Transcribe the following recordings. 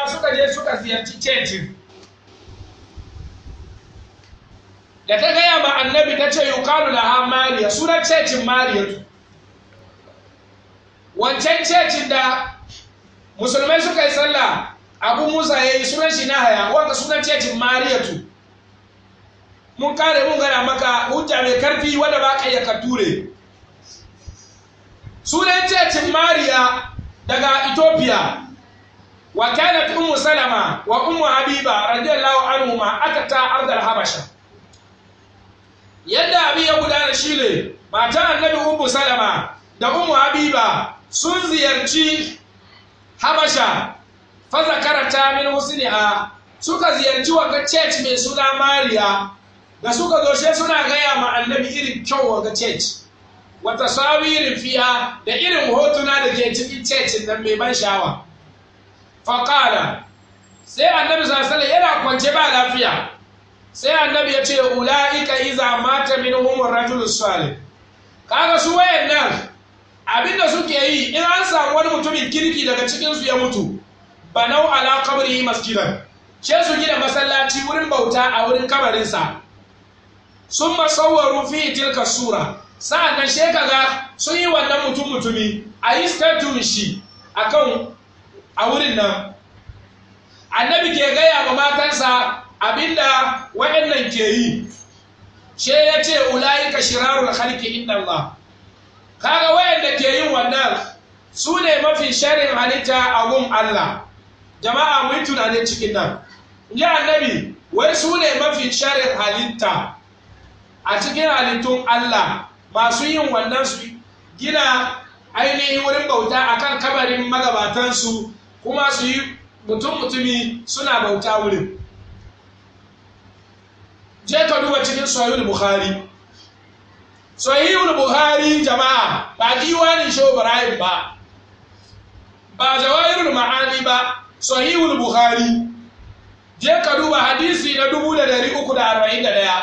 musulma suka je suka ziyarci cecin da ta gaya ma annabi ta ce yukalu laha mariya sunan cecin mariyatu wancan cecin da musulmai suka yi sallah abu musa ya yi sunan shi na haya wanda sunan cecin mariyatu mun kare mun gana maka hujja mai karfi wanda ba ka iya ka ture sunan cecin mariya daga ethiopia wa kanat ummu salama wa ummu habiba radiyallahu anhuma atata ardal habasha yadda abin ya gudana shine matan annabi ummu salama da ummu habiba sun ziyarci habasha fa zakarata min husniha suka ziyarci wanga church mai suna mariya da suka zo sai suna gaya ma annabi irin kyau wanga church wata sawirin fiya da irin hotuna da ke cikin church nan mai ban sha'awa faƙala sai annabi sassale yana kwance ba lafiya sai annabi ya ce ula'ika iza mata min humur rajul salih kaga su wayan nan abinda suke yi in an samu wani mutumin kirki daga cikin su ya mutu banau ala qabri masjidan ce su gina masallaci wurin bauta a wurin kabarinsa sun masawwaru fi tilka sura sa'annan she kaga sun yi wannan mutum mutumi a yi statue shi akan a wurin nan annabi ke gaya wa matansa abinda waɗannan ke yi she ya ce ula'ika shirarul khalqi inda Allah kaga wayanda ke yin wannan su ne mafi sharin halitta a gun Allah jama'a mu yi tunanin cikin nan ya annabi wai su ne mafi sharin halitta a cikin halittun Allah masu yin wannan su gina ainihin wurin bauta akan kabarin magabatansu kuma su yi mutum mutumi suna bauta wurin je ka duba cikin sahihul bukhari sahihul bukhari jama'a ba diwanin shehu ibrahim ba ba jawahirul ma'ani ba sahihul bukhari je ka duba hadisi na dubu da dari uku da arba'in da ɗaya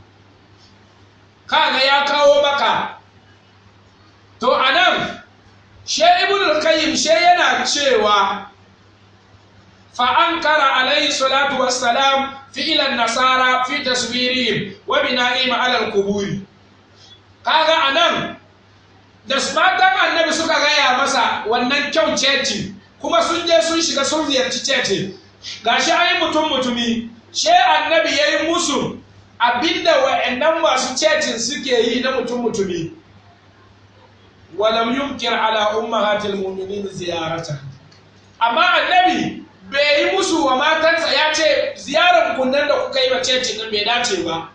kaga ya kawo maka to a nan she ibn qayyim she yana cewa fa ankara alayhi salatu wassalam fi'lan nasara fi taswirihim wa bina'ihim ala al-qubur kaga anan da matan annabi suka gaya masa wannan kyau ceci kuma sun je sun shiga sun ziyarci ceci gashi an yi mutum mutumi she annabi ya yi musu abinda wa'annan masu cecin suke yi na mutum mutumi walam yunkir ala ummahatil mu'minin ziyarata amma annabi bai yi musu wa matansa ya ce ziyarar kunnan da kuka yi wa cecin nan bai dace ba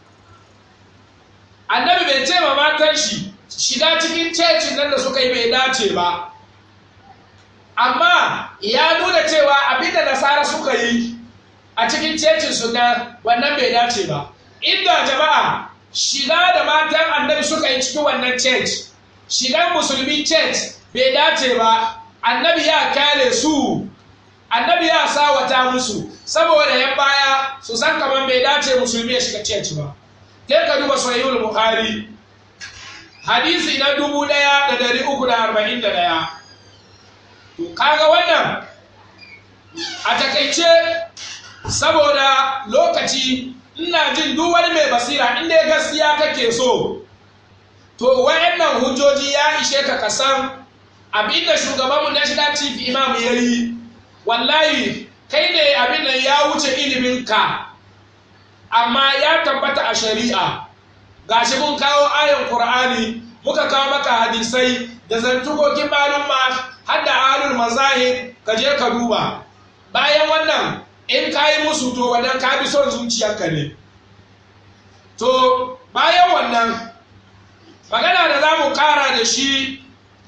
annabi bai ce ma matan shi shiga cikin cecin nan da suka yi bai dace ba amma ya nuna cewa abinda nasara suka yi a cikin cecin su na wannan bai dace ba inda jama'a shiga da matan annabi suka yi cikin wannan church shigan musulmi church bai dace ba annabi ya kyale su annabi ya sawata musu saboda yan baya su san kamar bai dace musulmi ya shiga church ba kai ka duba sahihul bukhari hadisi na dubu ɗaya da dari uku da arba'in da ɗaya to kaga wannan a takaice saboda lokaci ina jin duk wani mai basira inda ya gaskiya kake so to wayannan hujjoji ya ishe ka kasan abinda shugabanmu national chief imam ya yi wallahi kai ne abin nan ya wuce iliminka amma ya tabbata a shari'a gashi mun kawo ayon qur'ani muka kawo maka hadisai da zantukokin malumma har da alul mazahib ka je ka duba bayan wannan in ka yi musu to wannan ka bi son zuciyarka ne to bayan wannan magana da za mu kara da shi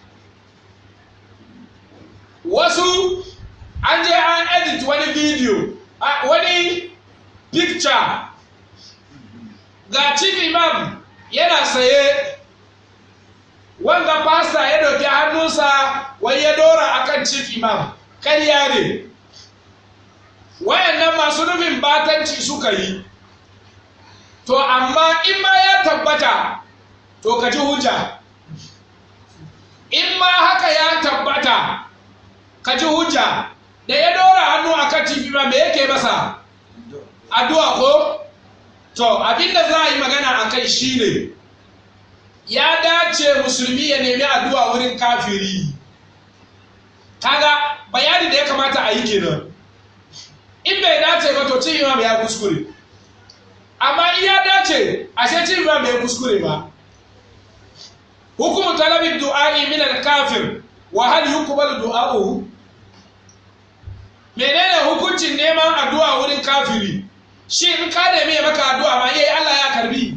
wasu an je an edit wani video wani picture ga chief imam yana saye wanda pasta ya dauki hannunsa wai ya dora akan chief imam karya ne wayannan masu nufin batanci suka yi to amma in ma ya tabbata to ka ji hujja in ma haka ya tabbata ka ji hujja da ya dora hannu handkerchief ma me yake masa addu'a ko to abinda za a yi magana a kai shine ya dace musulmi ya nemi addu'a wurin kafiri kaga bayani da ya kamata a yi kenan in bai dace ba to cin imam ya kuskure amma in ya dace ashe cin imam bai kuskure ba hukumu talabin du'a'i min al-kafir wa hal yuqbalu du'a'uhu menene hukuncin neman addu'a wurin kafiri shi in ka nemi ya maka addu'a ma yayi Allah ya karbi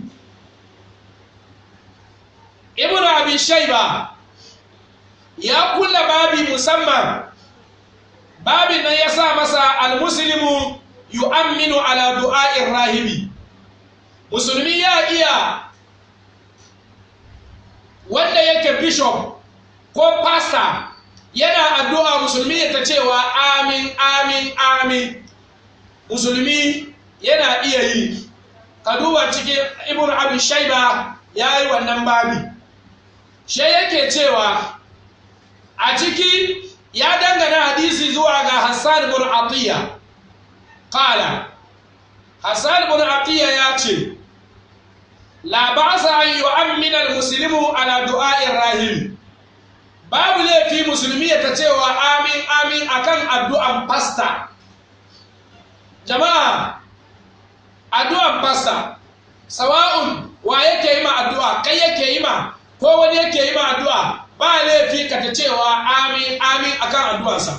ibnu abi shayba ya kulla babi musamman babin nan ya sa masa almuslimu yu'amminu ala du'a'ir rahibi musulmi ya iya wanda yake bishop ko pastor yana addu'a musulmi ya ta cewa amin amin amin musulmi yana iya yi ka duba cikin ibn abu shaiba ya yi wannan babi shi yake cewa a ciki ya dangana hadisi zuwa ga hassan bin atiyya kala hassan bin atiyya ya ce la ba'sa an yu'ammina al-muslimu ala du'a'ir rahim babu laifi musulmi ya ta cewa amin amin akan addu'an pasta jama'a addu'an pasta sawa'un wa yake yi ma addu'a kai yake yi ma ko wani yake yi ma addu'a ba laifi ka ta cewa amin amin akan addu'ansa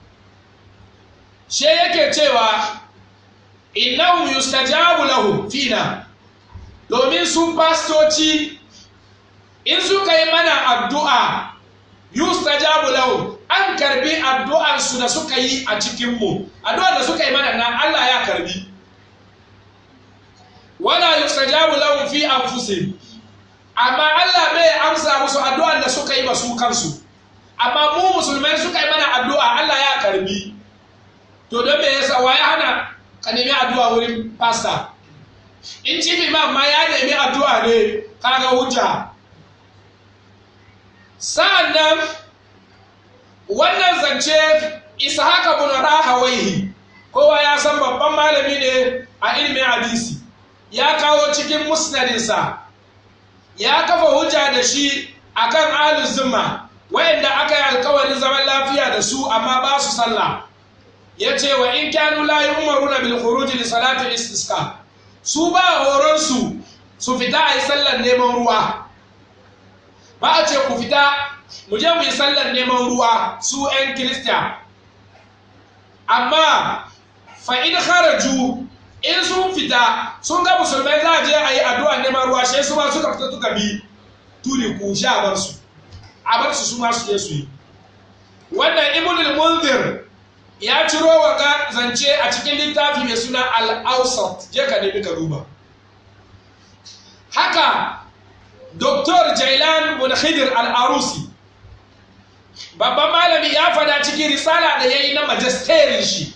she yake cewa innahu yustajabu lahu fina domin su pastoci in suka yi mana addu'a yustajabu lahu an karbi addu'ansu da suka yi a cikinmu addu'ar da suka yi mana nan Allah ya karbi wala yustajabu lahu fi anfusihim amma Allah bai amsa musu addu'ar da suka yi ba su kansu amma mu musulmai suka yi mana addu'a Allah ya karbi to don me yasa waye hana ka nemi addu'a wurin pastor in chief imam ma ya nemi addu'a ne kaga hujja sa'an nan wannan zance ishaka bin rahawaihi kowa ya san babban malami ne a ilimin hadisi ya kawo cikin musnadinsa ya kafa hujja da shi akan ahlus zimma wayanda aka yi alkawarin zaman lafiya da su amma ba su sallah ya ce wa in kanu la yu'maruna bil khuruj li salati istisqa su ba horon su su fita a yi sallar neman ruwa ba a ce ku fita mu je mu yi sallar neman ruwa su 'yan kirista amma fa in kharaju in sun fita sun ga musulmai za a je a yi addu'a neman ruwa shi su ma suka fita suka bi turi ku sha bar su a bar su su ma su je su yi wannan ibnul munzir ya ciro wa ga zance a cikin littafi mai suna al-awsat je ka nemi ka duba haka Dr. Jailan bin Khidir al-Arusi babban malami ya fada cikin risala da ya yi na majisterin shi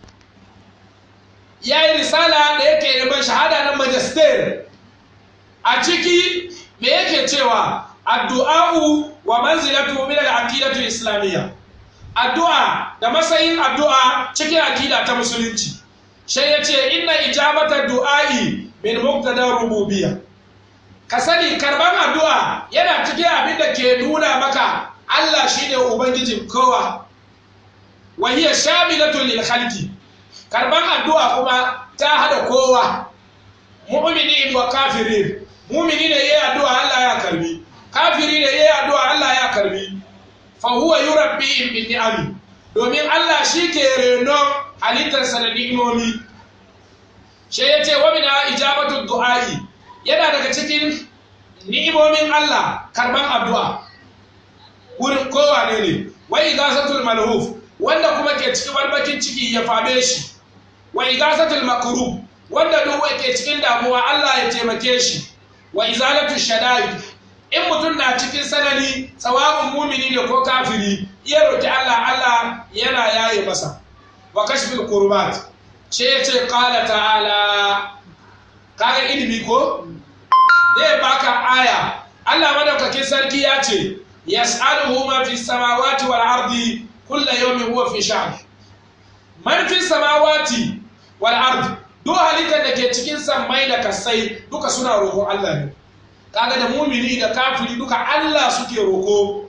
ya yi risala da yake neman shahada na majester a ciki me yake cewa addu'a'u wa manzilatu min al-aqidatu islamiyya addu'a da matsayin addu'a cikin aqida ta musulunci sai ya ce inna ijabata du'a'i min muqtada rububiyya ka sani karban addu'a yana cikin abin da ke nuna maka Allah shine ubangijin kowa wa hiya shamilatun lil khalqi karban addu'a kuma ta hada kowa mu'mini wa kafirin mu'mini ne yayi addu'a Allah ya karbi kafiri ne yayi addu'a Allah ya karbi fa huwa yurabbi bin ni'ami domin Allah shi ke renon halittarsa da ni'imomi shi ya ce wa min ijabatu du'a'i yana daga cikin ni'imomin Allah karban addu'a wurin kowa ne ne wa igasatul malhuf wanda kuma ke cikin barbakin ciki ya fame shi wa igasatul makrub wanda duk ke cikin damuwa Allah ya taimake shi wa izalatu shada'id in mutum na cikin sanani tsawabin mumini ne ko kafiri iya roki Allah Allah yana yaye masa wa kashfil qurbat ce ya ce qala ta'ala kaga ilimi ko zai baka aya Allah madaukakin sarki ya ce yas'aluhu ma fi samawati wal ardi kullu yawmin huwa fi sha'n man fi samawati wal ard duk halittar da ke cikin sammai da kasai duka suna roƙon Allah ne kaga da mumini da kafiri duka Allah suke roƙo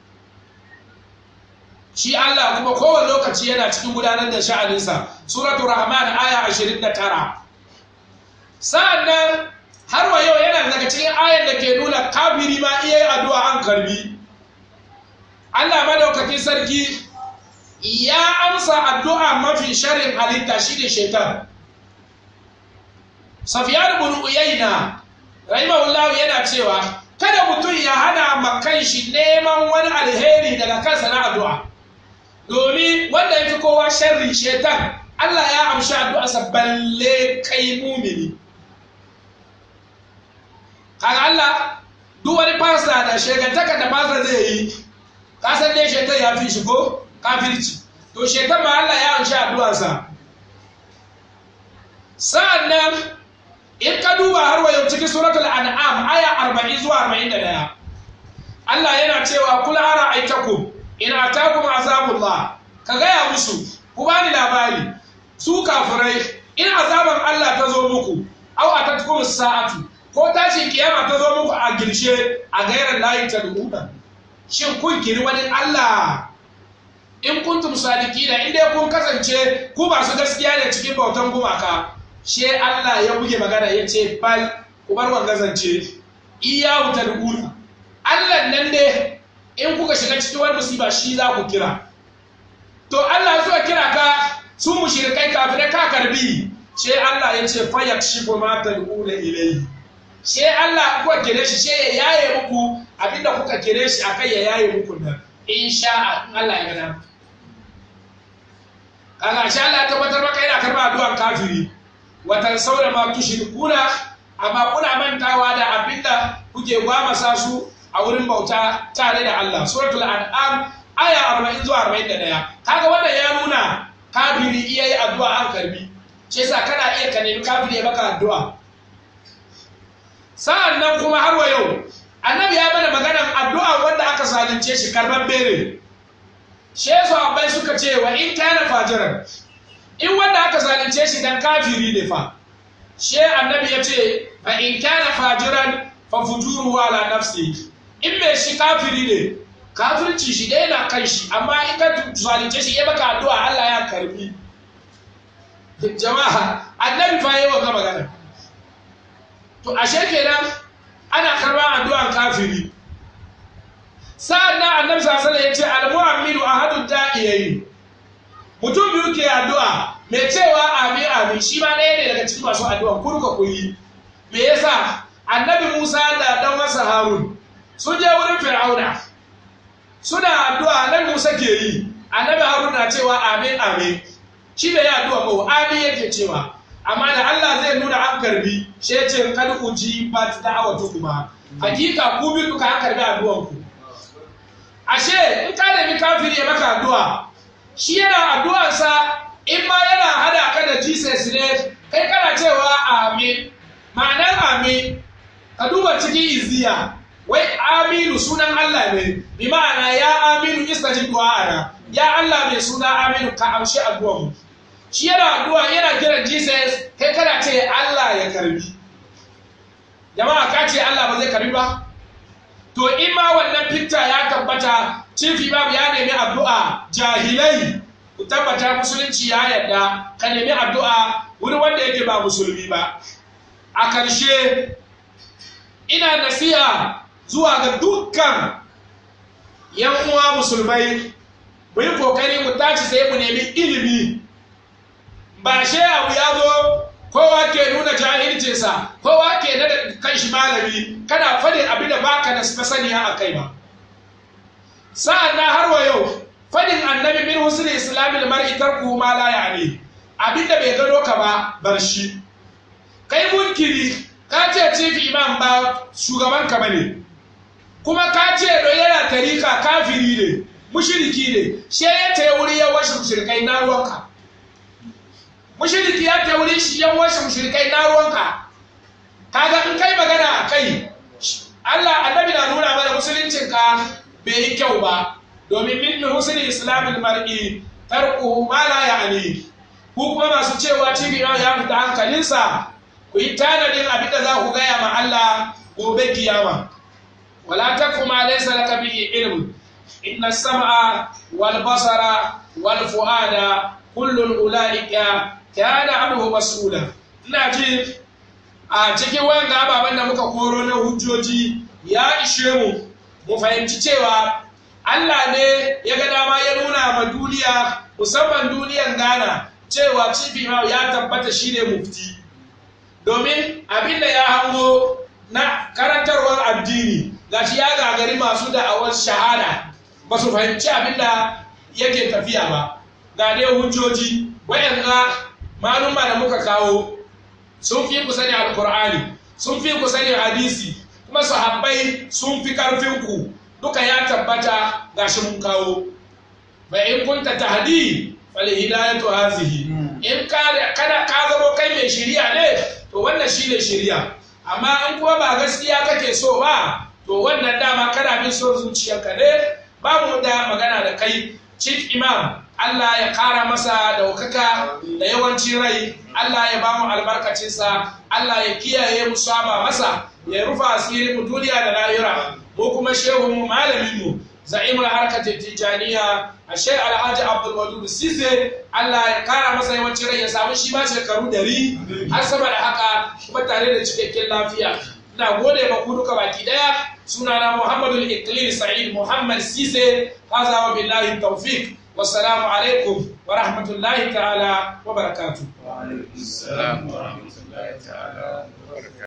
shi Allah kuma kowane lokaci yana cikin gudanar da sha'aninsa suratul rahman aya 29 sa'annan har wa yau yana daga cikin ayar da ke nuna kafiri ma iya yi addu'a an karbi Allah madaukakin sarki ya amsa addu'a mafi sharin halitta shi ne shaitan safiyar bin uyayna rahimahullahu yana cewa kada mutum ya hana makan shi neman wani alheri daga kansa na addu'a domin wanda ya fi kowa sharri shaitan Allah ya amshi addu'arsa balle kai mumini kaga Allah duk wani fasa da shegantaka da fasa zai yi kasan dai shaitan ya fi shi ko kafirci to shaitan ma Allah ya amshi addu'arsa sa'annan in ka duba har wayo cikin suratul an'am aya 40 zuwa 41 Allah yana cewa kul ara aitakum in atakum azabullah ka gaya musu ku bani labari su kafirai in azaban Allah ta zo muku aw atatkum sa'atu ko tashin kiyama ta zo muku a girshe a gairar layi ta duhuda shin kun kiri wani Allah in kuntum sadiqina in dai kun kasance ku masu gaskiya ne cikin bautan gumaka she Allah ya buge magana ya ce bal ku bar wannan zance iyahu tad'una Allah nan ne in kuka shiga cikin wani musiba shi za ku kira to Allah zuwa kira ka su mushrikai kafirai ka karbi she Allah ya ce fa yakshifu ma tad'una ilayhi she Allah kuka kire shi she ya yaye muku abinda kuka kire shi akai ya yaye muku nan insha Allah ya gada kaga sha Allah ya tabbatar maka yana karba addu'an kafiri watan saura ma tushrikuna amma kuna mantawa da abinda kuke gwamasa su a wurin bauta tare da Allah suratul an'am aya 40 zuwa 41 kaga wannan ya nuna kafiri iya yi addu'a an karbi shi yasa kana iya ka nemi kafiri ya maka addu'a sa'an nan kuma har wa yau annabi ya mana maganan addu'a wanda aka zalunce shi karban bere shi yasa abai suka ce wa in kana fajiran in wanda aka zalunce shi dan kafiri ne fa she annabi ya ce fa in kana fajiran fa fujuru ala nafsi in mai shi kafiri ne kafirci shi dai na kan shi amma in ka zalunce shi ya baka addu'a Allah ya karbi jama'a annabi fa yayi wa magana to ashe kenan ana karban addu'an kafiri sa'an nan annabi sallallahu alaihi wasallam ya ce al-mu'minu ahadud da'iyayi mutum biyu ke addu'a mai cewa amin amin shi ma ɗaya ne daga cikin masu addu'a kurka kuyi me yasa annabi Musa da dan masa Harun sun je wurin Fir'auna suna addu'a annabi Musa ke yi annabi Harun na cewa amin amin shi bai yi addu'a ba amin yake cewa amma da Allah zai nuna an karbi shi ya ce kad uji bat da'awatu kuma hakika ku bi duka an karbi addu'an ku ashe in ka nemi kafiri ya maka addu'a shi yana addu'arsa in ma yana hada ka da Jesus ne kai kana cewa amin ma'anar amin ka duba cikin iziya wai aminu sunan Allah ne bi ma'ana ya aminu istajib du'ana ya Allah mai suna aminu ka amshi addu'ar mu shi yana addu'a yana kiran Jesus kai kana ce Allah ya karbi jama'a ka ce Allah ba zai karbi ba to in ma wannan fikta ya tabbata chief imam ya nemi addu'a jahilai ku tabbata musulunci ya yarda ka nemi addu'a wuri wanda yake ba musulmi ba a ƙarshe ina nasiha zuwa ga dukkan yan uwa musulmai mu yi kokari mu tashi sai mu nemi ilimi ba she abu ya zo kowa ke nuna jahilcinsa kowa ke nada kan shi malami kana faɗin abin da baka da masaniya a kai ba sa'an na har wa yau fadin annabi min husn islamil mar'i tarku ma la ya'ni abin da bai gano ka ba bar shi kai munkiri ka ce chief imam ba shugaban ka bane kuma ka ce do yana tarika kafiri ne mushriki ne she ya ta wuri ya washe mushrikai na ruwanka mushriki ya ta wuri shi ya washe mushrikai na ruwanka kaga in kai magana a kai Allah annabi na nuna mana musuluncin ka bai yi kyau ba domin min husni islamil mar'i tarkuhu ma la ya'ni ku kuma masu cewa TV ya fita hankalinsa ku yi tanadin abin da za ku gaya ma Allah gobe kiyama wala takfu ma laysa laka bihi ilm inna as-sam'a wal basara wal fu'ada kullu ulaika kana anhu mas'ula ina ji a cikin wanga ababen da muka koro na hujjoji ya ishe mu mu fahimci cewa Allah ne ya ga dama ya nuna ma duniya musamman duniyan Ghana cewa cifi ya tabbata shi ne mufti domin abin da ya hango na karantarwar addini gashi ya gagari masu da'awar shahada ba su fahimci abin da yake tafiya ba ga dai hujjoji wayanga maluma da muka kawo sun fi ku sani alkur'ani sun fi ku sani hadisi kuma sahabbai sun fi karfin ku duka ya tabbata gashi mun kawo fa in kunta tahdi fal hidayatu hazihi in ka kada ka zamo kai mai shiriya ne to wannan shine shiriya amma in kuma ba gaskiya kake so ba to wannan dama kana bin son zuciyarka ne babu da magana da kai chief imam Allah ya kara masa daukaka da yawancin rai Allah ya bamu albarkacinsa Allah ya kiyaye mu saba masa ya rufa asiri mu duniya da lahira mu kuma shehu mu malamin mu za'imul harkatin tijaniya a shai alhaji abdul wadud sise Allah ya kara masa yawancin rai ya samu shi ma shekaru dari har sama da haka kuma tare da cikakken lafiya ina gode ma ku duka baki daya sunana muhammadu iklil sa'id muhammad sise haza wa billahi tawfiq wassalamu alaikum wa rahmatullahi ta'ala wa barakatuh wa alaikum assalam wa rahmatullahi ta'ala wa barakatuh